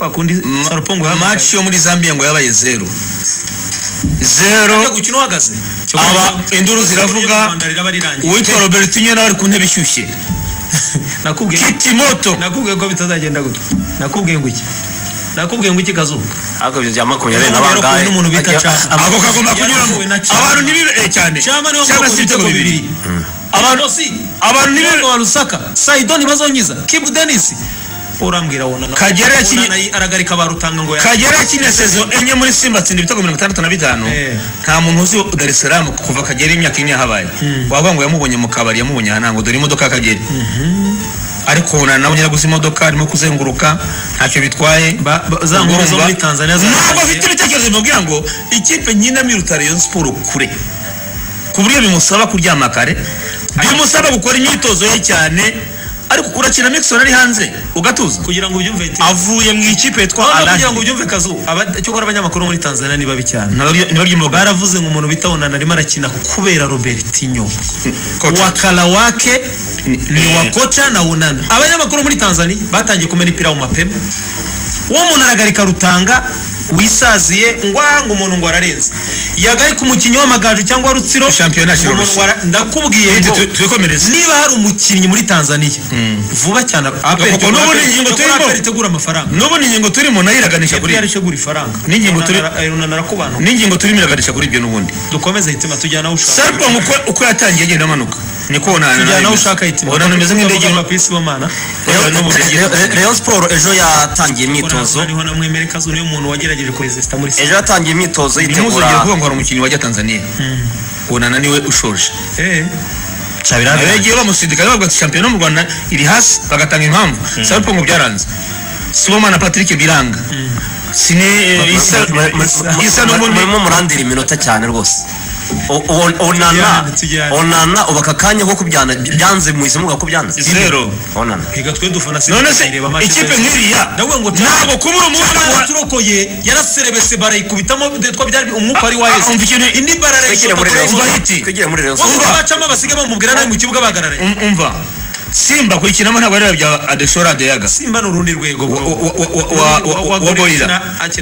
bakundi sarupo ngo yahamagaye match yo muri Zambia ngo yabaye zero Ajya zero gukina uhagaze aba induru ziravuga U Rwanda riraba rirangiye uwitwa Robertinho nawe ari ku ntebe ishyushye nakubwiye kitimoto nakubwiye ko bitazagenda gutya nakubwiye ngo iki nakubwiye ngo iki kazuba ariko ibyo bya makumyabiri na Umuntu bangahe n'umuntu bita Ajya- Charles. ab- ako kagomba kunyuramo Yaravuwe na Cyama. abantu ntibibe cyane cyangwa niwo cyangwa se ibitego bibiri abantu si abantu ni nibo ba rusaka saido ntibazonyiza kibu denisi urambwira wona na- Kagere yakinye- Wona na- aragarika ba rutanga ngo ya- kagera yakinye sezo enye muri simba atsinda ibitego mirongo itandatu na bitanu Eh. nta muntu uzi dar es salaam kuva kagera imyaka ine yahabaye wavuga ngo yamubonye mu kabari yamubonye aha ntabwo dore imodoka ya kagera ariko ubona nawe nyiraguzi imodoka arimo kuzenguruka ntacyo bitwaye Ba- ba- za nkuru zo muri Tanzania za- ntabwo afite ibitekerezo bimubwira ngo ikipe nyina miruta rayon siporo kure ku buryo bimusaba kuryama kare bimusaba gukora imyitozo ye cyane ariko kurakina mikisona ari hanze ugatuza kugira ngo ubyumve iti- avuye mu ikipe yitwa Noneho Al-Ahli. kugira ngo ubyumve kazu aba- cyokora abanyamakuru muri tanzania ni babi cyane ntibaryumvaga baravuze ngo umuntu bita wona arimo arakina kubera robertinho Kocha. wakala wake ni wa kocha na wunana abanyamakuru muri tanzania batangiye kumena ipira mu mapema uwo muntu aragarika rutanga wisaziye ngwanga umuntu ngo ararenze yagarika umukinnyi w'amagaju cyangwa rutsiro Shampiyona umuntu Kirusi. ngo ara- ndakubwiye ngo twikomereze niba hari umukinnyi muri tanzaniya vuba cyane Kuko n'ubu ni ingingo turimo. itegura amafaranga n'ubu ni ingingo turimo nayo iraganisha kuri Yari yarishegura ifaranga N'ingingo turi- runana arakubanura n'ingingo turimo iraganisha kuri ibyo n'ubundi dukomeze hitima tujyana aho ushaka sarpa uko yatangiye agenda amanuka niko tujyana aho ushaka hitima ubona bimeze nk'indege papisi w'amana Reba n'ubu Rayon- yagiye- Rayon- Rayon Sport ejo yatangiye imyitozo imyitozo niho namwemere kazu niyo muntu wagerageje koresita muri ejo yatangiye imyitozo yitegura ntimuzongere kuvuga ngo hari umukinnyi wajya tanzaniya ubonana niwe ushoje eh Chabirabe. nawe yagiye bamusidika bavuga ati shampiyona mu rwanda iri hasi bagatanga impamvu sarpa ngo byaranze sibomana patrick biranga sine eh, isa Mu- mu- mu- isa n'ubundi murimo murandira iminota cyane rwose O- o- onana Tujyane, tujyane. onana ubu aka kanya ko kubyana byanze muhise muvuga ko byanze zero onana reka twe dufana none se ikipe nk'iriya ndavuga ngo ntabwo kubura umuntu cyangwa turokoye yaraserebese barayikubitamo detwa byari umwuka wari waheze umva ikintu indi bara twigira muri Rayon Umva Sport. hiti. twigira muri Rayon Sport. bose bacamo abasiga bamubwira nawe mu kibuga bagararaye Um- umva simba kuyikinamo ntabwo ari bya adeshora adeyaga simba ni urundi rwego wa- wa- wa- wa- wa- wa- wa borira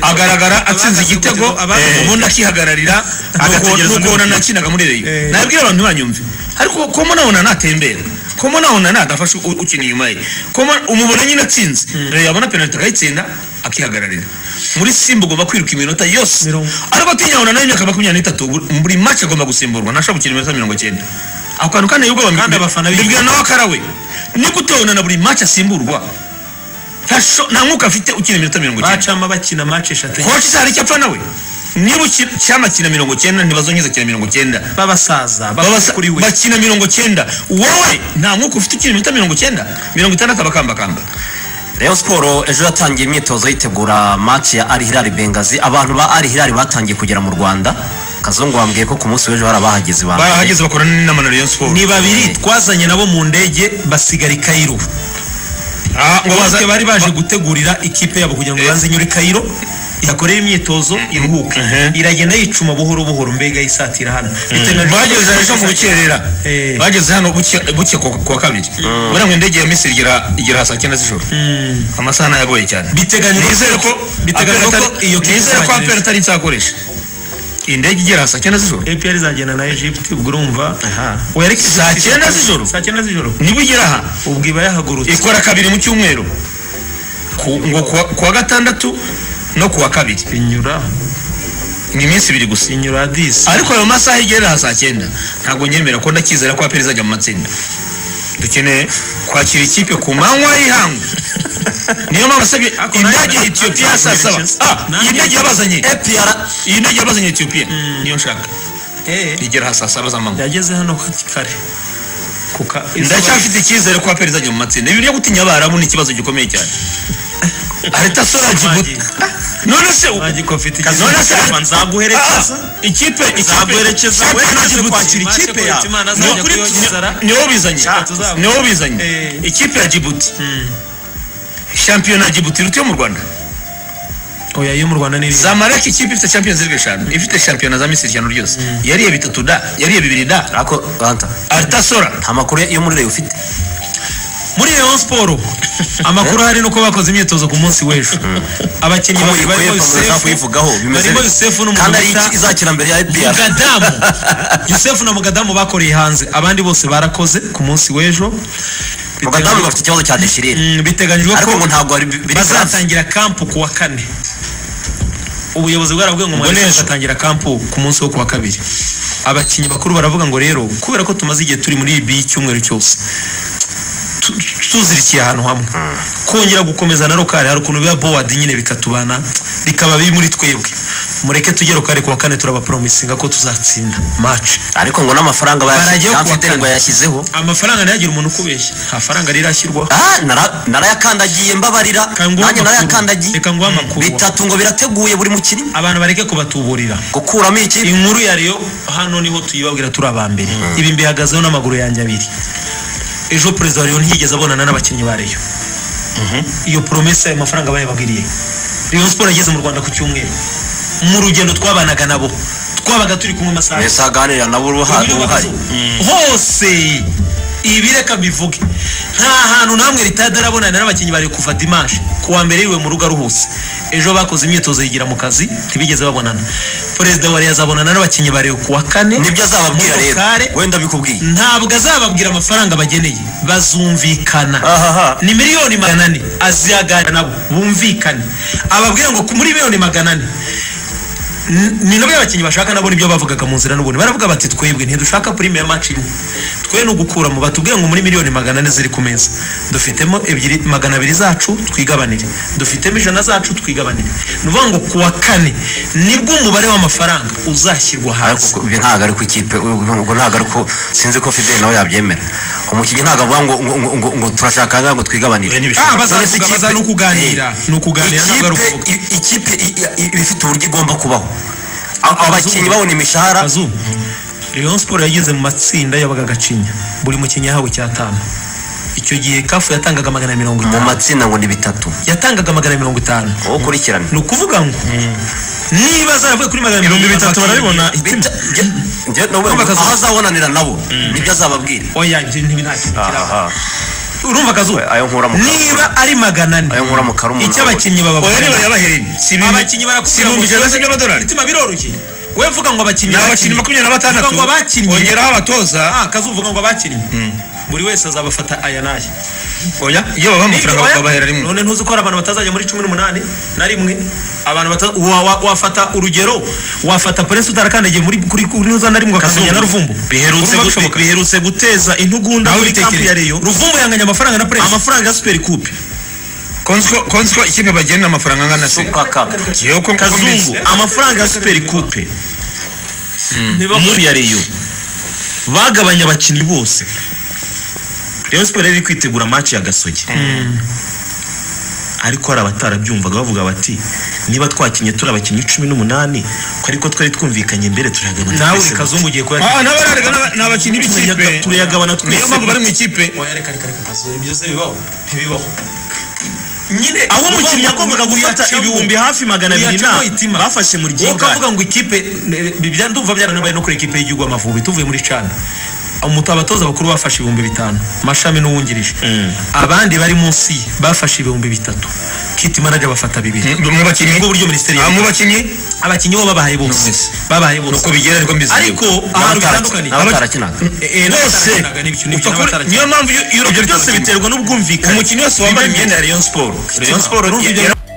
agaragara atsinze igitego eh, ubundi akihagararira agategereza nukubona nakinaga muri Eh. reyo nabwira abantu ntibanyumve ariko komo nabona natembera komo nabona nadafashe u- ukina inyuma ye komo umubona nyine atsinze reyo yabona penaliti akayitsinda akihagararira muri simba ugomba kwiruka iminota yose Mirongo- ariko atinyabona nayo imyaka makumyabiri n'itatu buri- buri mace agomba gusimburwa ntashobora gukina iminota mirongo cyenda ako kantu kandi ubwoba Kandi abafana bifuza. bibwira nawe akarawe ni gute ubona na buri mace asimburwa Ntasho- nta mwuka afite ukina iminota mirongo icyenda bacamo bakina match eshatu koci se hari icyo apfa nawe niba uki- cyama kina mirongo icyenda ntibazongeza kina mirongo icyenda babasaza Babasa- kuri we bakina mirongo icyenda wowe nta mwuka ufite ukina iminota mirongo icyenda mirongo itandatu abakambakamba Rayon Sport ejo yatangiye imyitozo yitegura match ya Al Hilal Bengazi abantu ba Al Hilal batangiye kugera mu Rwanda Kazungu wambwiye ko ku munsi w'ejo hari abahageze ba barahageze bakorana n'inama na Rayon Sport ni babiri twazanye nabo mu ndege basigara i Cairo Ah, ngo baza- bose bari baje gutegurira ikipe yabo kugira ngo Eh. banze inyure Cairo yakorera imyitozo iruhuke Mhm. iragenda yicuma buhoro buhoro mbega yisatira hano Bitewe na- bageze ejo mu bukerera Eh. bageze hano buke buke ku ku wa kabiri buriya ngo indege ya misiri igera igera ha saa cyenda z'ijoro amasaha ntayagoye cyane Biteganijwe nizere ko biteganijwe Aperi ko atari- iyo kipe nizere ko izagera aperi atari nsa akoresha iyi ndege igera ha saa cyenda z'ijoro APR izagenda na Egypt ubwo urumva wereke saa cyenda z'ijoro saa cyenda z'ijoro niba ugera aha ubwo iba yahagurutse ikora kabiri mu cyumweru Ku- ngo ku wa- ku wa gatandatu no ku wa kabiri inyura ni iminsi ibiri gusa inyura disi ariko ayo masaha igera aha saa cyenda ntabwo nyemera ko ndakizera ko aperi izajya mu matsinda dukeneye kwakira ikipe ku manywa y'ihangu niyo mpamvu asabye indege ya etiyopiya ya saa saba Ah, iyi ndege yabazanye APR iyi ndege yabazanye etiyopiya niyo nshaka eh igera aha saa saba z'amanywa yageze hano kare kuka ndacyafite icyizere ko aperi izajya mu matsinda ibi byo gutinya abarabu ni ikibazo gikomeye cyane areta soraji Wagiye. none se u- Wagiye ko afite Kazi- ikibazo. none se- Urumva nzaguherekeza. Ah, ikipe ikipe Nzaguherekeza, Shakhtar wowe naje Djibouti. kwakira Maze ikipe kurota ya- Imana Ni azajya ukuri- kuyogezara. ni- niwo bizanye Ah, tuzavuga. niwo bizanye Eh. ikipe ya Djibouti shampiyona ya Djibouti iruta iyo mu Rwanda oya yo mu rwanda ni iriya. Zamalek ikipe ifite Champions League eshanu ifite shampiyona za Misiri eshanu ryose yariye bitatu da yariye bibiri da ariko Ranta Altasora nta makuru yo muri Rayon ufite muri Rayon Sport amakuru hari nuko bakoze imyitozo ku munsi w'ejo abakinnyi babiri barimo Yusefu kuyivugaho bimeze barimo Yusefu kandi ari iki n'umuguta izakira mbere ya EPR Mugadamu Yusefu na Mugadamu bakoreye hanze abandi bose barakoze ku munsi w'ejo Biteganyijwe- mugadamu bafite ikibazo cya deshirire Mm, biteganyijwe ariko ngo ko ntabwo ari biri France. bazatangira kampu ku wa kane ubuyobozi bwarabwiye ngo mwari n'ejo. bazatangira kampu ku munsi wo ku wa kabiri abakinnyi bakuru baravuga ngo rero kubera ko tumaze igihe turi muri ibi y'icyumweru cyose tu- tuzirikiye ahantu hamwe kongera gukomeza na rokari hari ukuntu biba bowadi nyine bikatubana bikaba biri muri twebwe mureke tujye rokari ku wa kane turabaporomisinga ko tuzatsinda maci ariko ngo n'amafaranga Barajya ku wa bayashyize Amfite ngo kane. yayashyizeho amafaranga ntiyagira umuntu ukubeshya nta faranga rirashyirwaho Ah, nara- narayakandagiye mbabarira nguhe nanjye amakuru. narayakandagiye Reka nguhe amakuru. bitatu ngo birateguye buri mukinnyi abantu bareke kubatuburira gukuramo iki inkuru ya Rayon hano niho tuyibabwira turi abambere ibi mbihagazeho n'amaguru yanjye abiri ejo perezida wa Rayon ntiyigeze abonana n'abakinnyi ba Rayon iyo promesa ayo mafaranga bayababwiriye Rayon Sport yageze mu Rwanda ku cyumweru mu rugendo twabanaga nabo twabaga turi kumwe amasaha mbese aganira nabo uruhare uruhare hose ibi reka mbivuge nta hantu namwe ritade arabonana n'abakinnyi bari kuva dimanche ku wa mbere yiwe mu rugo aruhutse ejo bakoze imyitozo yigira mu kazi ntibigeze babonana perezida wa reyo abonana n'abakinnyi bari ku wa kane nibyo azababwira Muri rero Rukare, wenda bikubwiye ntabwo azababwira amafaranga bageneye bazumvikana ahaha ni miliyoni magana ane azihagarara nabo bumvikane ababwira ngo ku- muri miliyoni magana ane N- ni nabo abakinnyi bashaka nabo nibyo bavugaga mu nzira n'ubuntu baravuga bati twebwe ntidushaka prime ya match imwe twe ni ugukuramo batubwire ngo muri miliyoni magana ane ziri ku meza dufitemo ebyiri magana abiri zacu twigabanire dufitemo ijana zacu twigabanire ni ukuvuga ngo ku wa kane nibwo umubare w'amafaranga uzashyirwa hasi ariko ibi ntabwo ari ku ikipe ubwo ntabwo ari ko sinzi ko fideli nawe yabyemera umukinnyi ntabwo avuga ngo ngo- ngo- ngo- ngo turashaka ngaho ngo twigabanire Ibi ni ah ibishanga. bazavuga Ikipe- baza no kuganira ni ukuganira ntabwo ari ukuvuga ikipe i- ikipe i- i- iba ifite uburyo igomba kubaho A- abakinnyi babona imishahara Kazu Rayon Sport yageze mu matsinda yabaga gacinya buri mukinnyi yahawe icyatanu icyo gihe kafu yatangaga magana mirongo mu itanu matsinda ngo ni bitatu yatangaga magana mirongo itanu wowe ukurikirane ni ukuvuga ngo niba zaravuye kuri magana mirongo ibihumbi bitatu itanu, barabibona Bita- nge- nge- nawe Urumva akazu- aho azabonanira nabo nibyo azababwira oya ibyo ntibinakira urumva kazu ayo nkura mu karu- niba ari magana ane ayo nkura mu karu umunani. icyo abakinnyi oya niba bababwira yabahereye si abakinnyi barakubwira ibihumbi ijana si by'amadolari imitima biroroshye we vuga ngo abakinnyi ni abakinnyi makumyabiri na batandatu Vuga ngo abakinnyi. ongeraho abatoza ah kazuvuga ngo abakinnyi buri wese azabafata aya n'aya oya iyo babaha amafaranga Oya, bakabahera rimwe none ntuzi ko hari abantu batazajya muri cumi n'umunani na rimwe abantu bata- wa- wa- wafata urugero wafata prince utarakandagiye muri kuri kuri za na rimwe akazongera na ruvumbu biherutse Urumva gu- bishoboka? biherutse guteza intugunda Nawe muri kampu ya ubitekereze. reyo ruvumbu yanganya amafaranga na prince amafaranga ya superi kupe konzi ko ikipe bagenda amafaranga angana se Super Cup. Yewe ko- ko kazungu mbizi. amafaranga ya superi kupe Ntibagure. muri ya reyo bagabanya abakinnyi bose reyo siporo yari iri kwitegura match ya gasogi ariko hari abatarabyumvaga bavuga bati niba twakinnye turi abakinnyi cumi n'umunani ko ariko twari twumvikanye mbere turayagabana nawe uri twese kazungu ugiye kuya Ah, n'abararega n'aba- ni abakinnyi b'ikipe turayagabana niyo twese mpamvu bari mu ikipe oya reka reka reka kazu ibyo se bibaho ntibibaho nyine aho umukinnyi yagombaga gufata ibihumbi hafi magana abiri na Uyacamo itima. bafashe muri wowe gihari ukavuga ngo ikipe eh, bya- ndumva byaranabaye no kuri ikipe y'igihugu amavubi tuvuye muri cana umutu abatoza bakuru bafashe ibihumbi bitanu mashami n'uwungirije abandi bari munsi ye bafashe ibihumbi bitatu kiti manager bafata bibiri mu bakinnyi ubwo buryo minisiteri Ah, mu yabivuze. bakinnyi abakinnyi bo babahaye bose babahaye bose uko bigera ariko mbizi ariko ahantu bitandukanye n'abatarakinaga Eh, bose n'abatarakinaga n'ibyo, n'ibyo, upfa kuri- n'abatarakinaga. niyo mpamvu iyo- iyo urubyiruko byose biterwa n'ubwumvikane umukinnyi wese wambaye imyenda ya reyo siporo reyo siporo Urumva ibyo yari-